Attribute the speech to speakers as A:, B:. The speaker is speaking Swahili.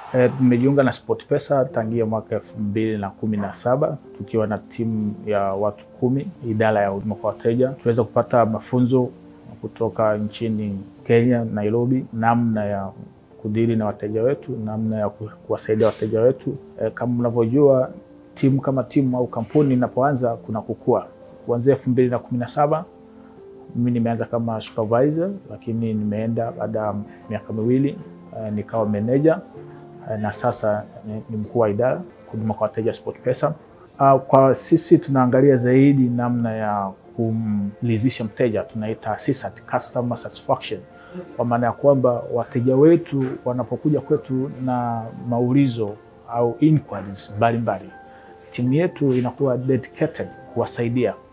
A: Tumejiunga na SportPesa tangia mwaka elfu mbili na kumi na saba tukiwa na timu ya watu kumi, idara ya huduma kwa wateja. Tuweza kupata mafunzo kutoka nchini Kenya, Nairobi, namna ya kudili na wateja wetu, namna ya kuwasaidia wateja wetu. E, kama mnavyojua timu kama timu au kampuni inapoanza kuna kukua. Kuanzia elfu mbili na kumi na saba mimi nimeanza kama supervisor, lakini nimeenda baada ya miaka miwili e, nikawa manager e, na sasa ni mkuu wa idara huduma kwa wateja SportPesa. Kwa sisi tunaangalia zaidi namna ya kumridhisha mteja, tunaita CSAT, customer satisfaction, kwa maana ya kwamba wateja wetu wanapokuja kwetu na maulizo au inquiries mbalimbali, timu yetu inakuwa dedicated kuwasaidia